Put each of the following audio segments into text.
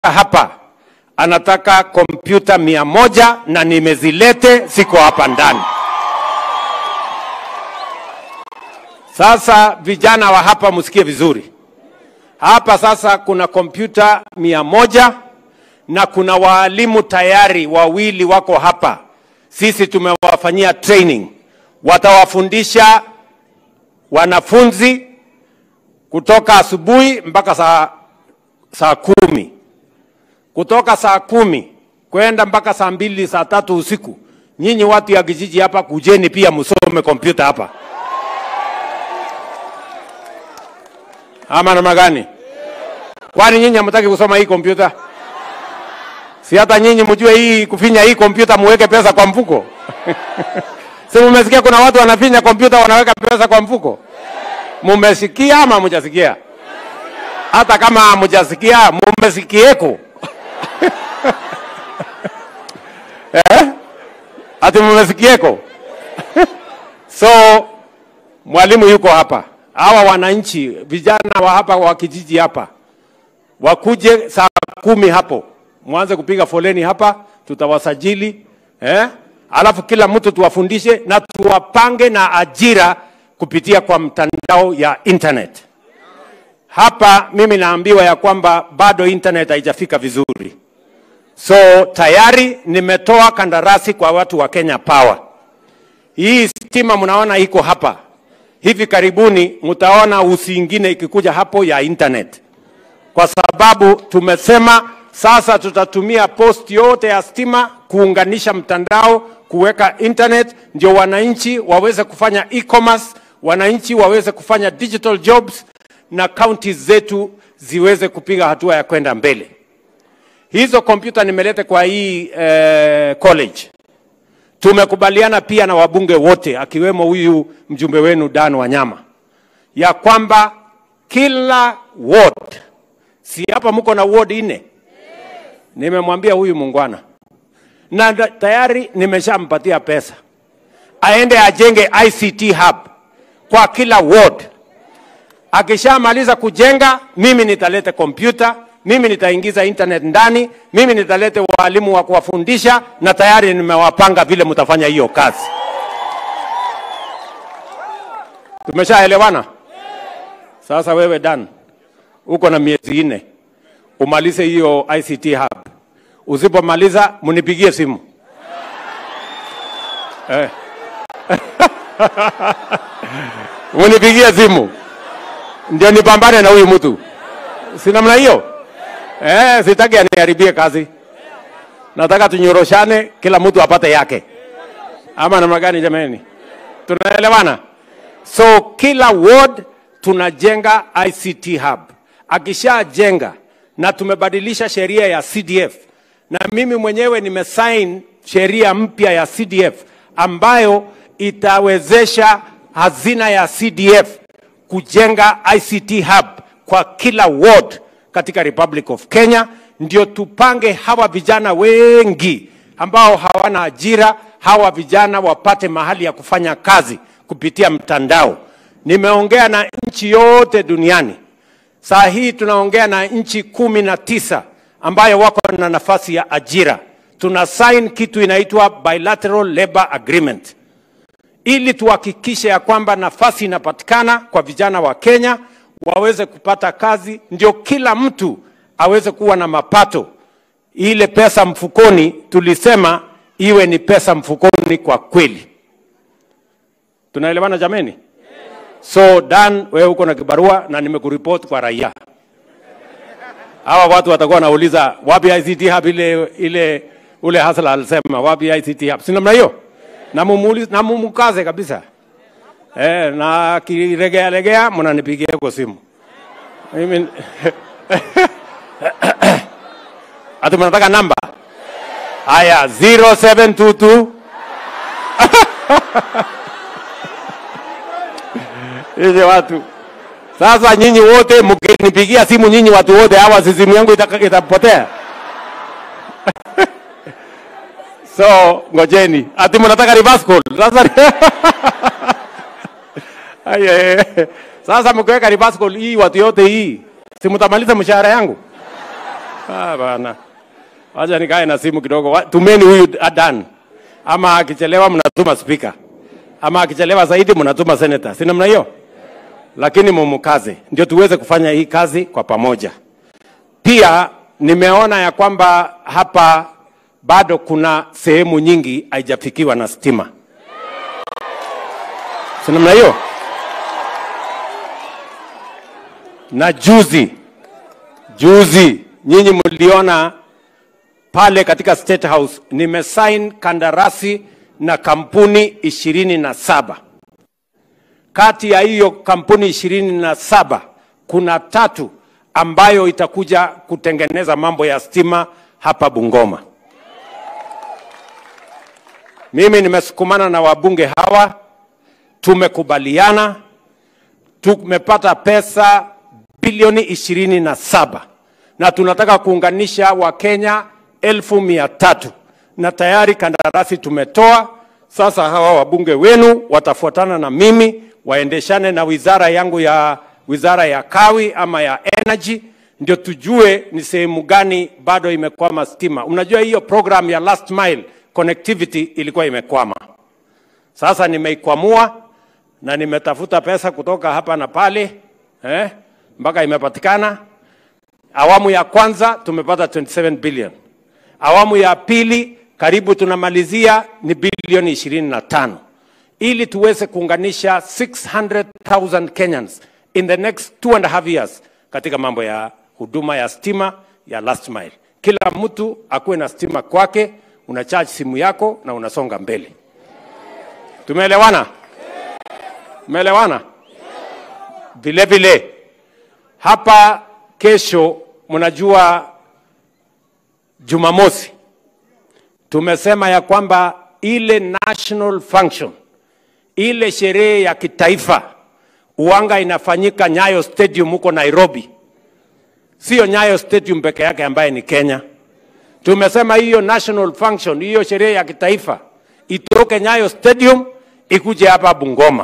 hapa anataka kompyuta mia moja na nimezilete, ziko hapa ndani. Sasa vijana wa hapa msikie vizuri, hapa sasa kuna kompyuta mia moja na kuna waalimu tayari wawili wako hapa, sisi tumewafanyia training, watawafundisha wanafunzi kutoka asubuhi mpaka saa, saa kumi kutoka saa kumi kwenda mpaka saa mbili saa tatu usiku. Nyinyi watu ya kijiji hapa, kujeni pia msome kompyuta hapa, ama namna gani? Kwani nyinyi hamtaki kusoma hii kompyuta? Si hata nyinyi mjue hii kufinya hii kompyuta muweke pesa kwa mfuko? si mumesikia kuna watu wanafinya kompyuta wanaweka pesa kwa mfuko? Mumesikia ama mujasikia? Hata kama hamujasikia, mumesikieko eh? Ati mumesikieko? so mwalimu yuko hapa, hawa wananchi vijana wa hapa wa kijiji hapa wakuje saa kumi hapo, mwanze kupiga foleni hapa, tutawasajili eh? Alafu kila mtu tuwafundishe na tuwapange na ajira kupitia kwa mtandao ya internet. Hapa mimi naambiwa ya kwamba bado internet haijafika vizuri, so tayari nimetoa kandarasi kwa watu wa Kenya Power. Hii stima mnaona iko hapa, hivi karibuni mtaona usi ingine ikikuja hapo ya internet, kwa sababu tumesema sasa tutatumia post yote ya stima kuunganisha mtandao, kuweka internet, ndio wananchi waweze kufanya e-commerce, wananchi waweze kufanya digital jobs na counties zetu ziweze kupiga hatua ya kwenda mbele. Hizo kompyuta nimeleta kwa hii eh, college. Tumekubaliana pia na wabunge wote akiwemo huyu mjumbe wenu Dan Wanyama ya kwamba kila ward, si hapa mko na ward nne, nimemwambia huyu mungwana na da- tayari nimeshampatia pesa aende ajenge ICT hub kwa kila ward. Akishamaliza kujenga, mimi nitaleta kompyuta, mimi nitaingiza internet ndani, mimi nitaleta walimu wa kuwafundisha, na tayari nimewapanga vile mtafanya hiyo kazi. Tumeshaelewana? Sasa wewe Dan, uko na miezi nne umalize hiyo ICT hub. Usipomaliza munipigie simu eh. munipigie simu ndio nipambane na huyu mtu, si namna hiyo eh? Sitaki aniharibie kazi, nataka tunyoroshane, kila mtu apate yake, ama namna gani? Jamani, tunaelewana? So kila ward tunajenga ICT hub. Akishajenga na tumebadilisha sheria ya CDF, na mimi mwenyewe nimesign sheria mpya ya CDF ambayo itawezesha hazina ya CDF kujenga ICT hub kwa kila ward katika Republic of Kenya, ndio tupange hawa vijana wengi ambao hawana ajira, hawa vijana wapate mahali ya kufanya kazi kupitia mtandao. Nimeongea na nchi yote duniani. Saa hii tunaongea na nchi kumi na tisa ambayo wako na nafasi ya ajira. Tuna sign kitu inaitwa bilateral labor agreement ili tuhakikishe ya kwamba nafasi inapatikana kwa vijana wa Kenya waweze kupata kazi, ndio kila mtu aweze kuwa na mapato. Ile pesa mfukoni tulisema iwe ni pesa mfukoni kwa kweli. Tunaelewana jameni? So Dan, wewe uko na kibarua na nimekuripoti kwa raia. Hawa watu watakuwa wanauliza wapi ICT hub ile ile ule Hasla alisema wapi ICT hub. Si namna hiyo? Na mumuulize na mumukaze kabisa. Eh, na kiregea regea mnanipigia kwa simu. Mimi Ati mnataka namba? Haya 0722 Hizi watu sasa, nyinyi wote mkinipigia simu, nyinyi watu wote hawa, si simu yangu itaka- itapotea. so ngojeni, ati mnataka reverse call sasa. Aya, sasa mkiweka reverse call hii, watu yote hii, si mtamaliza mshahara yangu Ah, bana. Wacha nikae na simu kidogo. Wa- Tumeni huyu Adan. Ama akichelewa mnatuma speaker. Ama akichelewa zaidi mnatuma senator. Si namna hiyo? Lakini mumukaze ndio tuweze kufanya hii kazi kwa pamoja. Pia nimeona ya kwamba hapa bado kuna sehemu nyingi haijafikiwa na stima. Si namna hiyo? Na juzi juzi nyinyi mliona pale katika State House nimesign kandarasi na kampuni ishirini na saba. Kati ya hiyo kampuni ishirini na saba kuna tatu ambayo itakuja kutengeneza mambo ya stima hapa Bungoma. Mimi nimesukumana na wabunge hawa, tumekubaliana, tumepata pesa bilioni ishirini na saba na tunataka kuunganisha Wakenya elfu mia tatu na tayari kandarasi tumetoa. Sasa hawa wabunge wenu watafuatana na mimi waendeshane na wizara yangu ya wizara ya kawi ama ya energy, ndio tujue ni sehemu gani bado imekwama stima. Unajua hiyo program ya last mile connectivity ilikuwa imekwama. Sasa nimeikwamua na nimetafuta pesa kutoka hapa na pale eh, mpaka imepatikana. Awamu ya kwanza tumepata 27 billion. Awamu ya pili karibu tunamalizia ni bilioni 25 ili tuweze kuunganisha 600,000 Kenyans in the next two and a half years katika mambo ya huduma ya stima ya last mile. Kila mtu akuwe na stima kwake, una charge simu yako na unasonga mbele. Tumeelewana? Tumeelewana? Vile vile hapa kesho, mnajua Jumamosi tumesema ya kwamba ile national function, ile sherehe ya kitaifa uwanga inafanyika Nyayo Stadium huko Nairobi, sio Nyayo Stadium peke yake ambaye ni Kenya. Tumesema hiyo national function, hiyo sherehe ya kitaifa itoke Nyayo Stadium ikuje hapa Bungoma.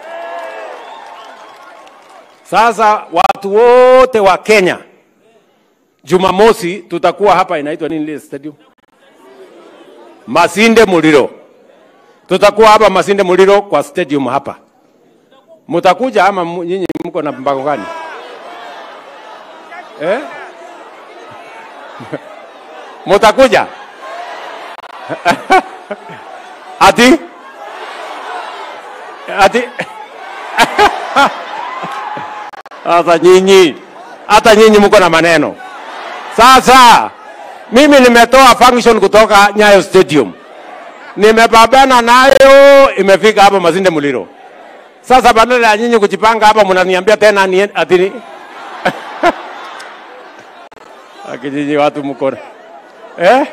Sasa watu wote wa Kenya, Jumamosi tutakuwa hapa, inaitwa nini ile stadium? Masinde Muliro. Tutakuwa hapa Masinde Muliro kwa stadium hapa. Mutakuja ama mu- nyinyi mko na mpango gani? Eh? Mutakuja? Ati? Ati? Sasa nyinyi, hata nyinyi mko na maneno. Sasa mimi nimetoa function kutoka Nyayo Stadium, nimepambana nayo, imefika hapa Masinde Muliro. Sasa badala ya nyinyi kujipanga hapa, mnaniambia tena ni ati ni- akijiji watu mko eh,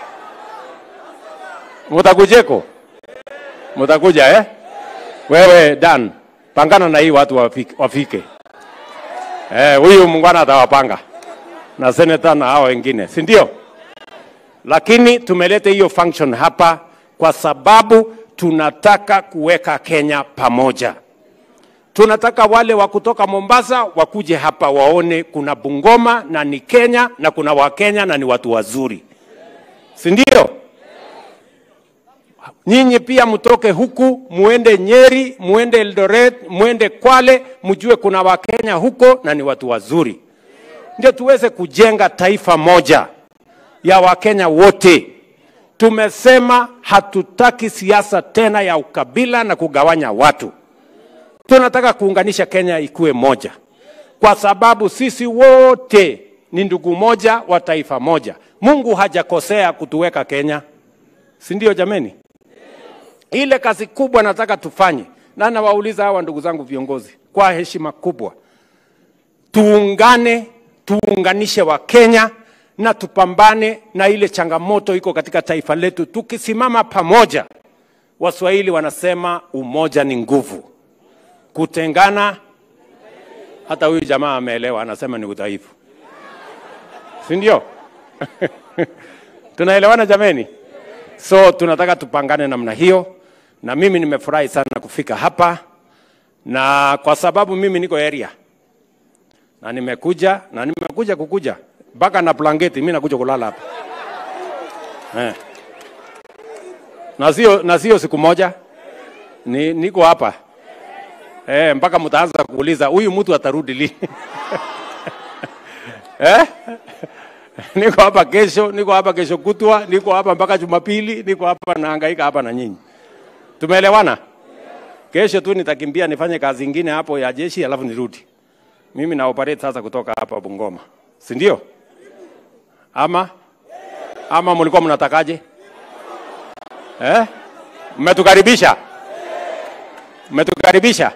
mutakujeko, mutakuja eh? Wewe Dan, pangana na hii watu wafike, wafike. Eh, huyu mungwana atawapanga na seneta na hao wengine, si ndio? Lakini tumeleta hiyo function hapa kwa sababu tunataka kuweka Kenya pamoja. Tunataka wale wa kutoka Mombasa wakuje hapa waone kuna Bungoma na ni Kenya na kuna Wakenya na ni watu wazuri, si ndio? Nyinyi pia mtoke huku muende Nyeri, muende Eldoret, muende Kwale, mjue kuna Wakenya huko na ni watu wazuri, ndio tuweze kujenga taifa moja ya Wakenya wote. Tumesema hatutaki siasa tena ya ukabila na kugawanya watu. Tunataka kuunganisha Kenya ikuwe moja, kwa sababu sisi wote ni ndugu moja wa taifa moja. Mungu hajakosea kutuweka Kenya, si ndio jameni? Ile kazi kubwa nataka tufanye, na nawauliza hawa ndugu zangu viongozi kwa heshima kubwa, tuungane, tuunganishe wa Kenya na tupambane na ile changamoto iko katika taifa letu. Tukisimama pamoja, Waswahili wanasema umoja ni nguvu, kutengana, hata huyu jamaa ameelewa, anasema ni udhaifu, si ndio? Tunaelewana jameni? So tunataka tupangane namna hiyo, na mimi nimefurahi sana kufika hapa, na kwa sababu mimi niko area na nimekuja na nimekuja kukuja mpaka na blanketi, mimi nakuja kulala hapa eh. Na sio na sio siku moja, ni niko hapa eh, mpaka mtaanza kuuliza huyu mtu atarudi lini? eh? niko hapa kesho, niko hapa kesho kutwa, niko hapa mpaka Jumapili, niko hapa nahangaika hapa na nyinyi. Tumeelewana? Kesho tu nitakimbia nifanye kazi ingine hapo ya jeshi, alafu nirudi. Mimi na operate sasa kutoka hapa Bungoma, si ndio? Ama ama mlikuwa mnatakaje? Eh? Mmetukaribisha, mmetukaribisha.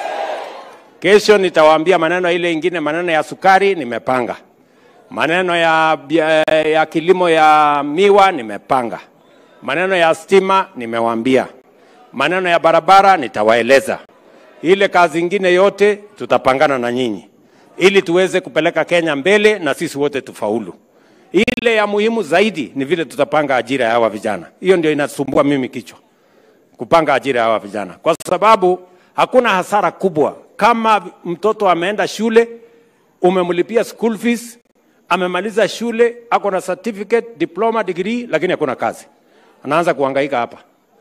Kesho nitawaambia maneno ile ingine, maneno ya sukari nimepanga, maneno ya, bia- ya kilimo ya miwa nimepanga, maneno ya stima nimewaambia, maneno ya barabara nitawaeleza. Ile kazi ingine yote tutapangana na nyinyi ili tuweze kupeleka Kenya mbele na sisi wote tufaulu. Ile ya muhimu zaidi ni vile tutapanga ajira ya hawa vijana. Hiyo ndio inasumbua mimi kichwa, kupanga ajira ya hawa vijana, kwa sababu hakuna hasara kubwa kama mtoto ameenda shule, umemlipia school fees, amemaliza shule, ako na certificate, diploma, degree, lakini hakuna kazi, anaanza kuhangaika hapa.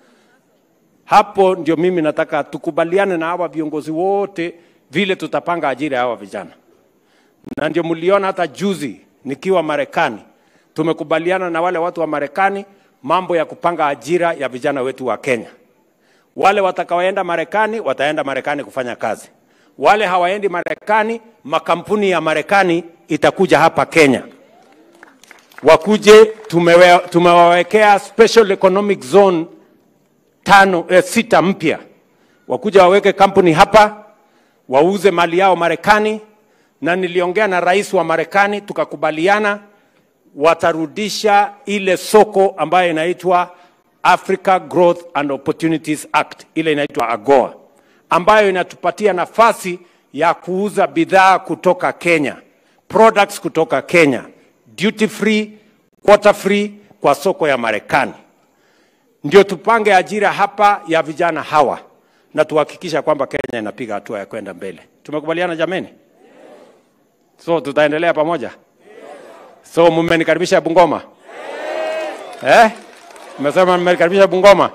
Hapo ndio mimi nataka tukubaliane na hawa viongozi wote vile tutapanga ajira ya hawa vijana, na ndio mliona hata juzi nikiwa Marekani tumekubaliana na wale watu wa Marekani mambo ya kupanga ajira ya vijana wetu wa Kenya. Wale watakaoenda Marekani wataenda Marekani kufanya kazi, wale hawaendi Marekani, makampuni ya Marekani itakuja hapa Kenya wakuje. Tumewe, tumewawekea special economic zone tano, eh, sita mpya, wakuja waweke kampuni hapa wauze mali yao Marekani, na niliongea na rais wa Marekani tukakubaliana watarudisha ile soko ambayo inaitwa Africa Growth and Opportunities Act, ile inaitwa AGOA, ambayo inatupatia nafasi ya kuuza bidhaa kutoka Kenya, products kutoka Kenya, duty free, quota free kwa soko ya Marekani. Ndio tupange ajira hapa ya vijana hawa na tuhakikisha kwamba Kenya inapiga hatua ya kwenda mbele. Tumekubaliana jameni? So tutaendelea pamoja. So mmenikaribisha Bungoma eh? Mmesema mmenikaribisha Bungoma,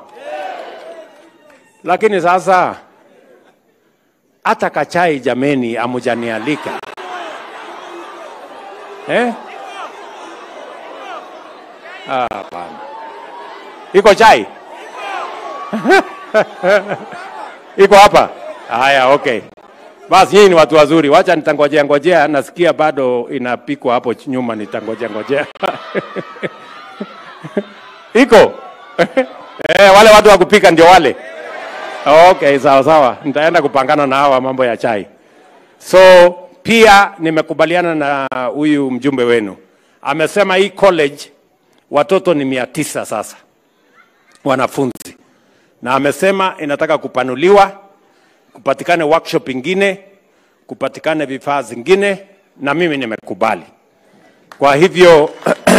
lakini sasa hata kachai jameni, amujanialika eh? Ah, Hapana, iko chai iko hapa. Haya, okay. Basi nyinyi ni watu wazuri, wacha nitangojea ngojea, nasikia bado inapikwa hapo nyuma, nitangojea ngojea iko eh, wale watu wa kupika ndio wale. Okay, sawa sawa, nitaenda kupangana na hawa mambo ya chai. So pia nimekubaliana na huyu mjumbe wenu, amesema hii college watoto ni mia tisa sasa wanafunzi, na amesema inataka kupanuliwa kupatikane workshop ingine, kupatikane vifaa zingine, na mimi nimekubali. Kwa hivyo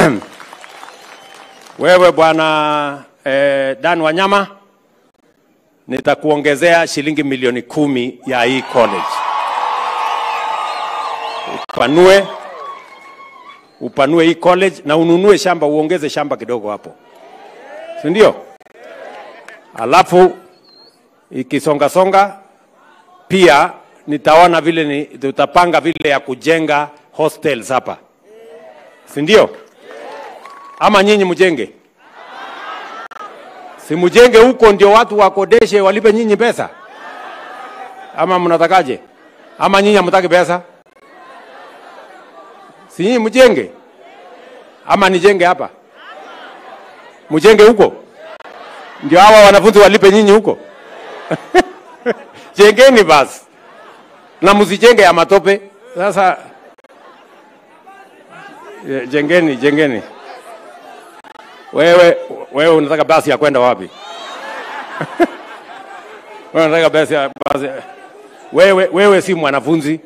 wewe bwana eh, Dan Wanyama, nitakuongezea shilingi milioni kumi ya hii college, upanue upanue hii college na ununue shamba, uongeze shamba kidogo hapo, si ndio? Alafu ikisonga songa pia nitaona vile ni, tutapanga vile ya kujenga hostels hapa, si ndio? Ama nyinyi mjenge? Si mjenge huko ndio watu wakodeshe walipe nyinyi pesa, ama mnatakaje? Ama nyinyi hamtaki pesa? Si nyinyi mjenge, ama nijenge hapa? Mjenge huko ndio hawa wanafunzi walipe nyinyi huko jengeni basi na msijenge ya matope. Sasa eh, jengeni, jengeni. Wewe wewe unataka basi ya kwenda wapi? wewe unataka basi ya basi. Wewe wewe si mwanafunzi.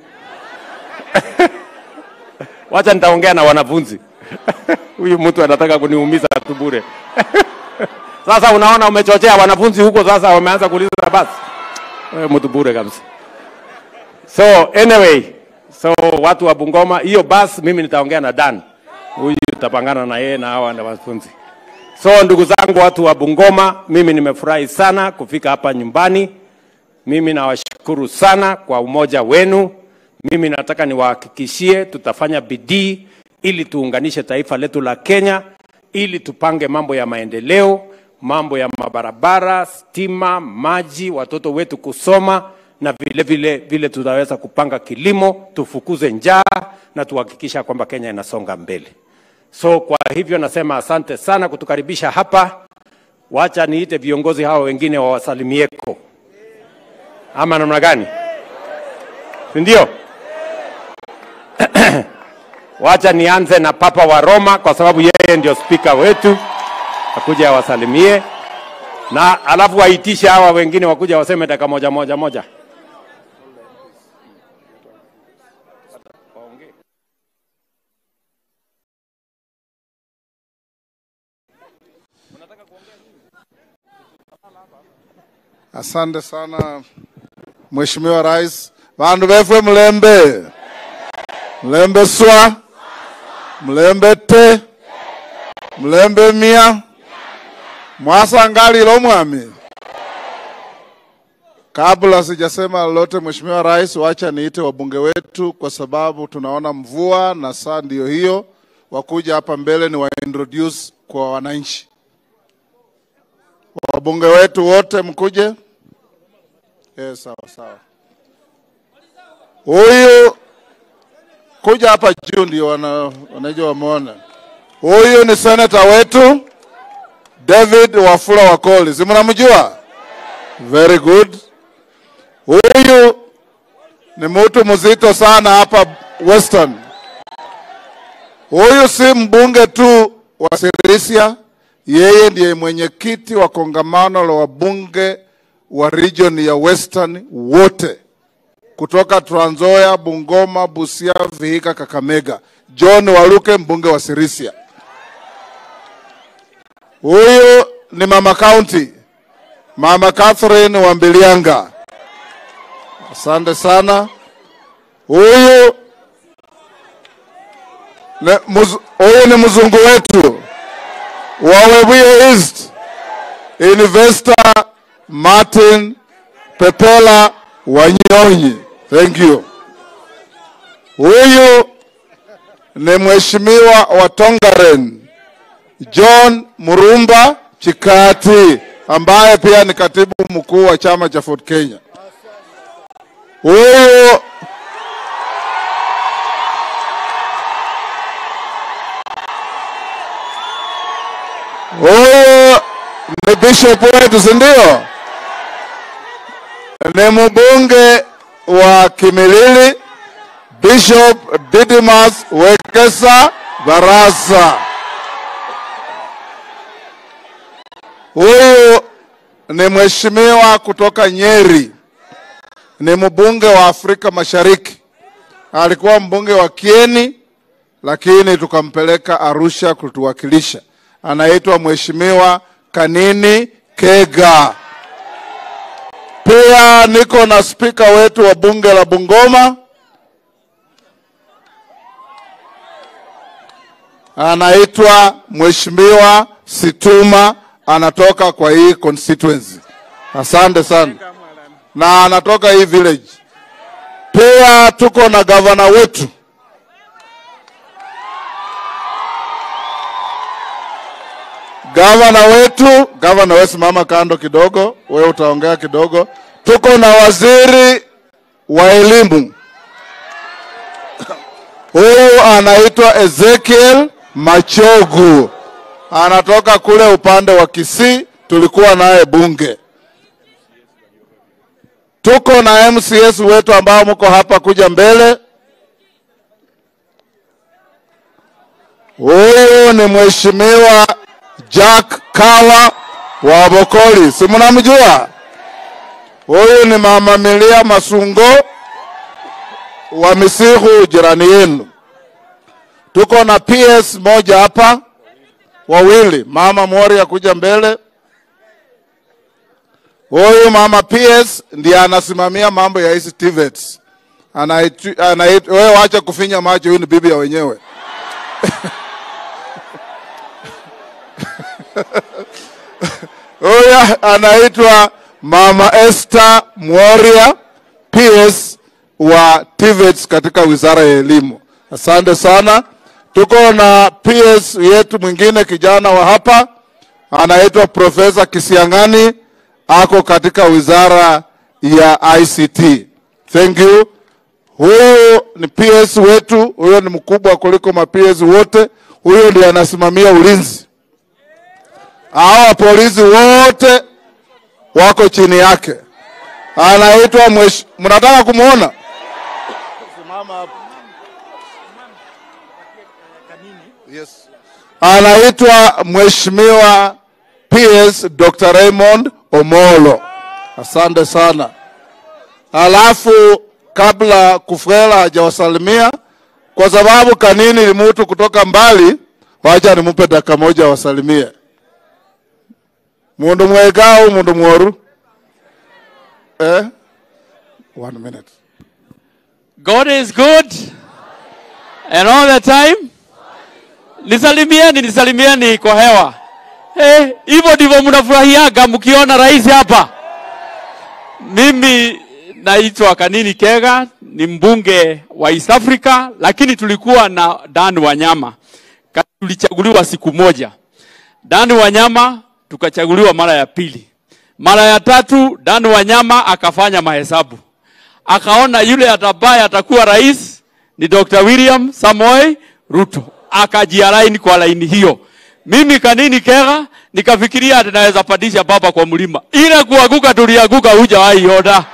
Wacha nitaongea na wanafunzi. Huyu mtu anataka kuniumiza tu bure. Sasa unaona umechochea wanafunzi huko, sasa wameanza kuuliza basi. Wewe mtu bure kabisa. So anyway, So watu wa Bungoma, hiyo basi mimi nitaongea na Dan, huyu tutapangana na yeye na hawa na wanafunzi. So ndugu zangu, watu wa Bungoma, mimi nimefurahi sana kufika hapa nyumbani. Mimi nawashukuru sana kwa umoja wenu. Mimi nataka niwahakikishie tutafanya bidii ili tuunganishe taifa letu la Kenya, ili tupange mambo ya maendeleo, mambo ya mabarabara, stima, maji, watoto wetu kusoma na vile vile vile tutaweza kupanga kilimo, tufukuze njaa na tuhakikisha kwamba Kenya inasonga mbele. So kwa hivyo nasema asante sana kutukaribisha hapa. Wacha niite viongozi hawa wengine wawasalimieko, ama namna gani? Si ndio? Wacha nianze na Papa wa Roma kwa sababu yeye ndio spika wetu, akuja awasalimie na alafu waitishe hawa wengine wakuja waseme dakika moja moja moja. Asante sana Mheshimiwa Rais. Vandu vefwe mlembe mlembe swa mlembe te mlembe mia mwasangalilo mwami. Kabla sijasema lolote, Mheshimiwa Rais, wacha niite wabunge wetu kwa sababu tunaona mvua na saa ndiyo hiyo, wakuja hapa mbele ni wa introduce kwa wananchi. Wabunge wetu wote mkuje. Eh, sawa sawa. Huyu kuja hapa juu ndio wana, wanajua wameona. Huyu ni senata wetu David Wafula Wakoli, si mnamjua? Very good. Huyu ni mtu mzito sana hapa Western. Huyu si mbunge tu wa Sirisia, yeye ndiye mwenyekiti wa kongamano la wabunge wa region ya Western wote kutoka Trans Nzoia, Bungoma, Busia, Vihiga, Kakamega. John Waluke mbunge wa Sirisia. Huyu ni mama county, mama Catherine Wambilianga. Asante sana. Huyu ne- muz- huyu ni mzungu wetu wa Webuye East, investor Martin Pepela Wanyonyi. Thank you. Huyu ni mheshimiwa wa Tongaren John Murumba Chikati ambaye pia ni katibu mkuu wa chama cha Ford Kenya. Huyu huyu ni bishop wetu, si ndio? Ni mbunge wa Kimilili, Bishop Didimas Wekesa Barasa. Huyu ni mheshimiwa kutoka Nyeri, ni mbunge wa Afrika Mashariki. Alikuwa mbunge wa Kieni, lakini tukampeleka Arusha kutuwakilisha. Anaitwa mheshimiwa Kanini Kega. Pia niko na spika wetu wa bunge la Bungoma anaitwa mheshimiwa Situma, anatoka kwa hii constituency. Asante sana, na anatoka hii village. Pia tuko na gavana wetu gavana wetu, gavana wewe simama kando kidogo, wewe utaongea kidogo. Tuko na waziri wa elimu, huyu anaitwa Ezekiel Machogu, anatoka kule upande wa Kisii, tulikuwa naye bunge. Tuko na MCS wetu ambao mko hapa, kuja mbele. Huyu ni mheshimiwa Jack Kawa wa Bokoli, si mnamjua? Huyu ni mama Milia Masungo wa Misihu, jirani yenu. Tuko na PS moja hapa, wawili. Mama Moria kuja mbele. Huyu mama PS ndiye anasimamia mambo ya hizi TVETs. anaitu- anait- wewe wacha kufinya macho, huyu ni bibi ya wenyewe. Huyu anaitwa Mama Esther Mworia PS wa TVETS katika Wizara ya Elimu. Asante sana. Tuko na PS yetu mwingine kijana wa hapa anaitwa Profesa Kisiang'ani ako katika Wizara ya ICT. Thank you. Huyu ni PS wetu, huyo ni mkubwa kuliko ma PS wote. Huyo ndiye anasimamia ulinzi. Hawa polisi wote wako chini yake. Anaitwa mwesh... mnataka kumwona? Simama hapo. Yes. Anaitwa Mheshimiwa PS Dr. Raymond Omolo. Asante sana. Alafu kabla Kufwela hajawasalimia, kwa sababu Kanini ni mtu kutoka mbali, wacha nimpe dakika moja wasalimie. Mundu mwegao, mundu mworu. Eh? One minute. God is good and all the time. Nisalimieni, nisalimieni kwa hewa. Eh, hivyo ndivyo mnafurahiaga mkiona rais hapa. Mimi naitwa Kanini Kega, ni mbunge wa East Africa, lakini tulikuwa na Dan Wanyama. Ka- Tulichaguliwa siku moja. Dan Wanyama tukachaguliwa mara ya pili. Mara ya tatu Dan Wanyama akafanya mahesabu akaona yule atabaye atakuwa rais ni Dr. William Samoei Ruto, akajialaini kwa laini hiyo. Mimi Kanini Kega nikafikiria ati naweza pandisha baba kwa mlima, ile kuanguka tulianguka, hujawahi ona.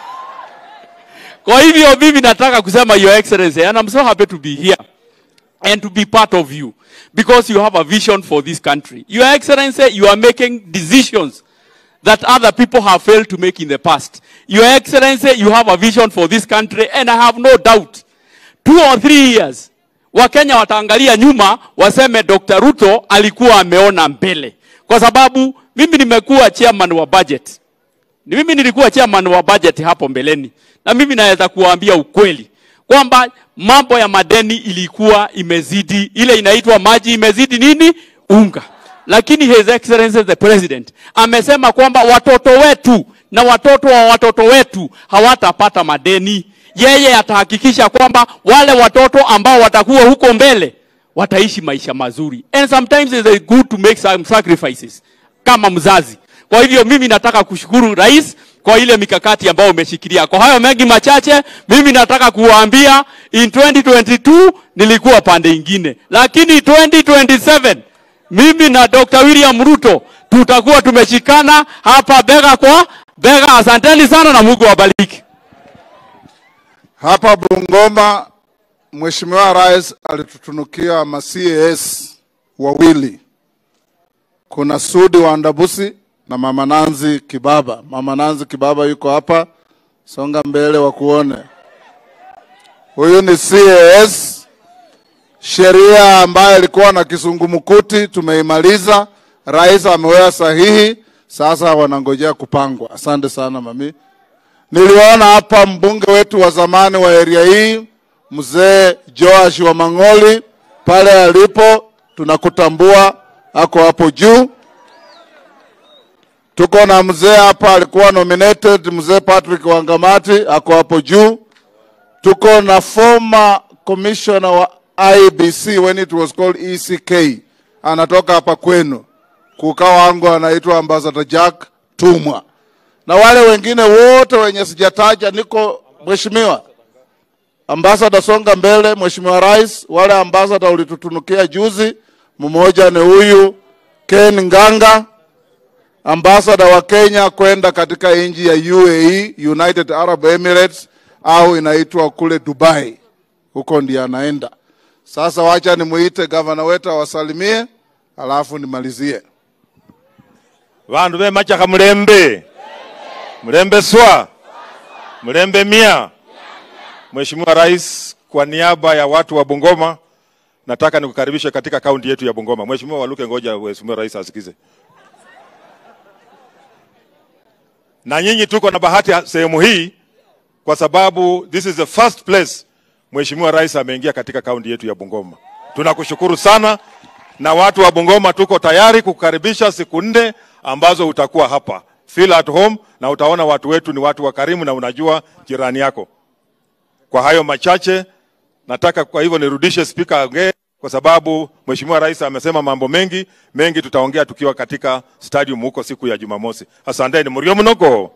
Kwa hivyo mimi nataka kusema your excellency and I'm so happy to be here and to be part of you because you have a vision for this country. Your excellency, you are making decisions that other people have failed to make in the past. Your Excellency, you have a vision for this country, and I have no doubt, two or three years, Wakenya wataangalia nyuma waseme Dr. Ruto alikuwa ameona mbele, kwa sababu mimi nimekuwa chairman wa budget. Ni mimi nilikuwa chairman wa budget hapo mbeleni, na mimi naweza kuwaambia ukweli kwamba mambo ya madeni ilikuwa imezidi, ile inaitwa maji imezidi nini unga lakini his excellency the president amesema kwamba watoto wetu na watoto wa watoto wetu hawatapata madeni. Yeye atahakikisha kwamba wale watoto ambao watakuwa huko mbele wataishi maisha mazuri, and sometimes it is good to make some sacrifices kama mzazi. Kwa hivyo mimi nataka kushukuru rais kwa ile mikakati ambayo umeshikilia. Kwa hayo mengi machache, mimi nataka kuwaambia in 2022 nilikuwa pande ingine, lakini 2027 mimi na Dr. William Ruto tutakuwa tumeshikana hapa bega kwa bega. Asanteni sana na Mungu awabariki. Hapa Bungoma, Mheshimiwa Rais alitutunukia ma CAS wawili. Kuna Sudi wa Ndabusi na Mama Nanzi Kibaba. Mama Nanzi Kibaba yuko hapa, songa mbele wakuone. Huyu ni CAS, sheria ambayo ilikuwa na kisungumkuti tumeimaliza. Rais ameweka sahihi, sasa wanangojea kupangwa. Asante sana mami. Niliona hapa mbunge wetu wa zamani wa area hii mzee Joash wa Mang'oli pale alipo, tunakutambua, ako hapo juu. Tuko na mzee hapa alikuwa nominated, mzee Patrick Wangamati ako hapo juu. Tuko na former commissioner wa IBC when it was called ECK, anatoka hapa kwenu. Kuka wangu anaitwa Ambassador Jack Tumwa na wale wengine wote wenye sijataja, niko mheshimiwa ambasada, songa mbele. Mheshimiwa Rais, wale ambasada ulitutunukia juzi, mmoja ni huyu Ken Nganga, ambasada wa Kenya kwenda katika nchi ya UAE, United Arab Emirates, au inaitwa kule Dubai, huko ndiye anaenda sasa. Wacha nimuite gavana wetu awasalimie, alafu nimalizie. vandu vemachaka mulembe mulembe swa mulembe mia Mheshimiwa Rais, kwa niaba ya watu wa Bungoma nataka nikukaribishe katika kaunti yetu ya Bungoma. Mheshimiwa Waluke, ngoja Mheshimiwa Rais asikize. Na nyinyi tuko na bahati ya sehemu hii kwa sababu this is the first place Mheshimiwa Rais ameingia katika kaunti yetu ya Bungoma. Tunakushukuru sana, na watu wa Bungoma tuko tayari kukukaribisha siku nne ambazo utakuwa hapa. Feel at home na utaona watu wetu ni watu wakarimu na unajua jirani yako. Kwa hayo machache, nataka kwa hivyo nirudishe spika aongee, kwa sababu Mheshimiwa Rais amesema mambo mengi mengi, tutaongea tukiwa katika stadium huko siku ya Jumamosi. Asanteni murio mnogo.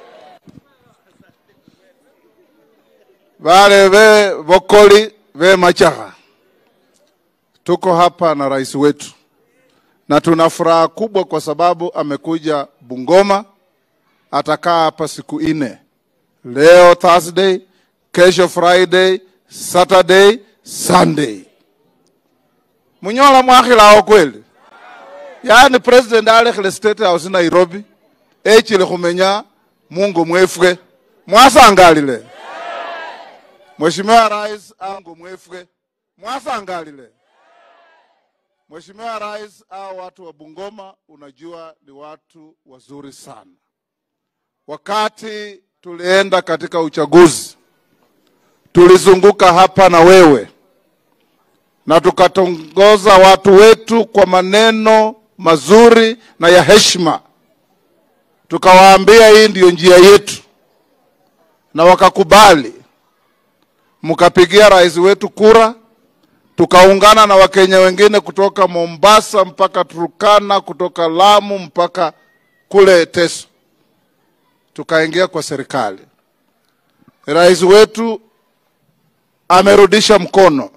Wale ve Vokoli ve Machaha, tuko hapa na rais wetu na tuna furaha kubwa kwa sababu amekuja Bungoma. Atakaa hapa siku nne, leo Thursday, kesho Friday, Saturday, Sunday. Munyola mwakhilao kweli? yaani president alekhele state house Nairobi echile khumenya mungo mwefwe mwasangalile Mheshimiwa Rais ango mwefwe mwasangalile. Mheshimiwa Rais, hao watu wa Bungoma unajua ni watu wazuri sana. Wakati tulienda katika uchaguzi, tulizunguka hapa na wewe na tukatongoza watu wetu kwa maneno mazuri na ya heshima, tukawaambia hii ndiyo njia yetu, na wakakubali mkapigia rais wetu kura, tukaungana na Wakenya wengine kutoka Mombasa mpaka Turkana, kutoka Lamu mpaka kule Teso, tukaingia kwa serikali. Rais wetu amerudisha mkono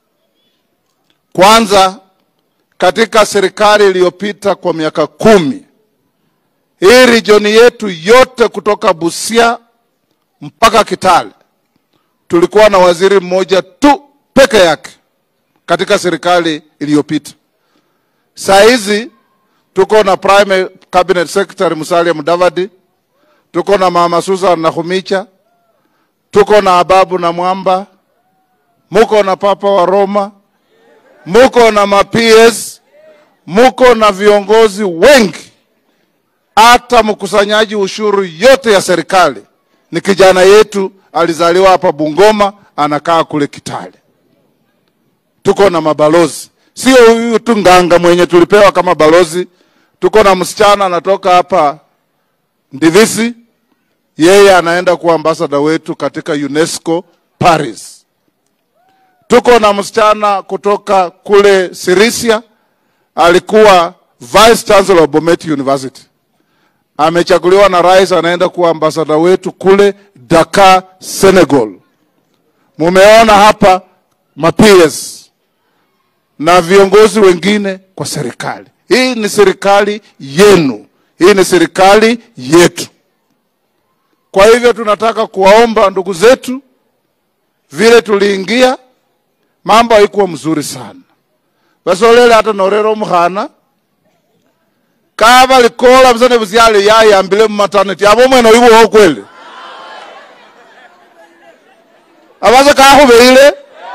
kwanza katika serikali iliyopita kwa miaka kumi, hii regioni yetu yote kutoka Busia mpaka Kitale tulikuwa na waziri mmoja tu peke yake katika serikali iliyopita. Saa hizi tuko na prime cabinet secretary Musalia Mudavadi, tuko na mama Susan Nakhumicha, tuko na Ababu na Mwamba, muko na papa wa Roma, muko na ma-PS, muko na viongozi wengi, hata mkusanyaji ushuru yote ya serikali ni kijana yetu alizaliwa hapa Bungoma, anakaa kule Kitale. Tuko na mabalozi, sio huyu tu Nganga mwenye tulipewa kama balozi. Tuko na msichana anatoka hapa Ndivisi, yeye anaenda kuwa ambasada wetu katika UNESCO Paris. Tuko na msichana kutoka kule Sirisia, alikuwa vice chancellor wa Bomet University amechaguliwa na rais, anaenda kuwa ambasada wetu kule Dakar, Senegal. Mumeona hapa ma-PS na viongozi wengine kwa serikali. Hii ni serikali yenu, hii ni serikali yetu. Kwa hivyo tunataka kuwaomba ndugu zetu, vile tuliingia mambo haikuwa mzuri sana, basolele hata norero mukhana kava likola busane busyale yayambile mumaternity abo mwene oibuwo kweli abaze kakhubeile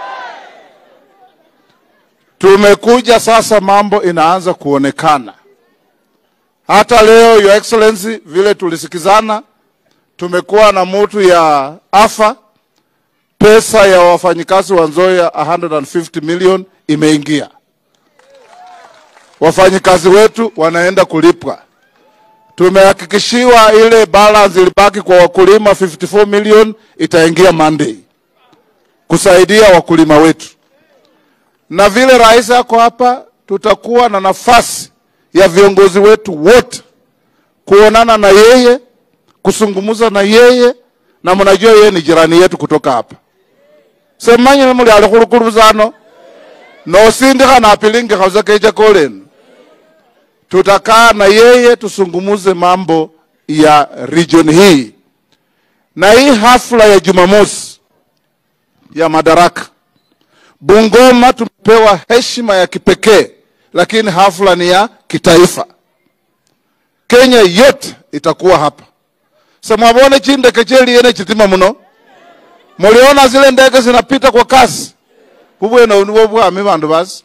tumekuja sasa mambo inaanza kuonekana hata leo your excellency vile tulisikizana tumekuwa na mutu ya afa pesa ya wafanyikazi wa Nzoia 150 million imeingia wafanyikazi wetu wanaenda kulipwa. Tumehakikishiwa ile balance ilibaki kwa wakulima 54 million itaingia Monday kusaidia wakulima wetu, na vile rais ako hapa, tutakuwa na nafasi ya viongozi wetu wote kuonana na yeye, kusungumuza na yeye, na mnajua yeye ni jirani yetu kutoka hapa semanyile muli ali khulukuluzano nosindikha napilingikha uza kecha kolenu tutakaa na yeye tusungumuze mambo ya region hii na hii hafla ya Jumamosi ya madaraka Bungoma tumepewa heshima ya kipekee, lakini hafla ni ya kitaifa. Kenya yote itakuwa hapa. Samwabone chindeke cheliene chitima muno, muliona zile ndege zinapita kwa kasi bubwene nibo bwami bandu basi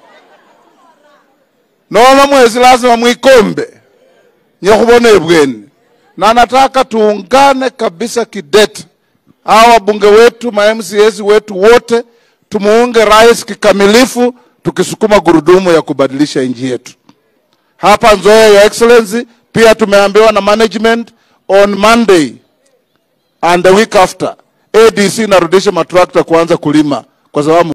nono mwezi lazima mwikombe nyekhubona ebweni na nataka tuungane kabisa kidete hawa wabunge wetu ma MCAs wetu wote tumuunge rais kikamilifu, tukisukuma gurudumu ya kubadilisha nchi yetu. Hapa Nzoia, Your Excellency, pia tumeambiwa na management on Monday and the week after ADC inarudisha matrakta kuanza kulima kwa sababu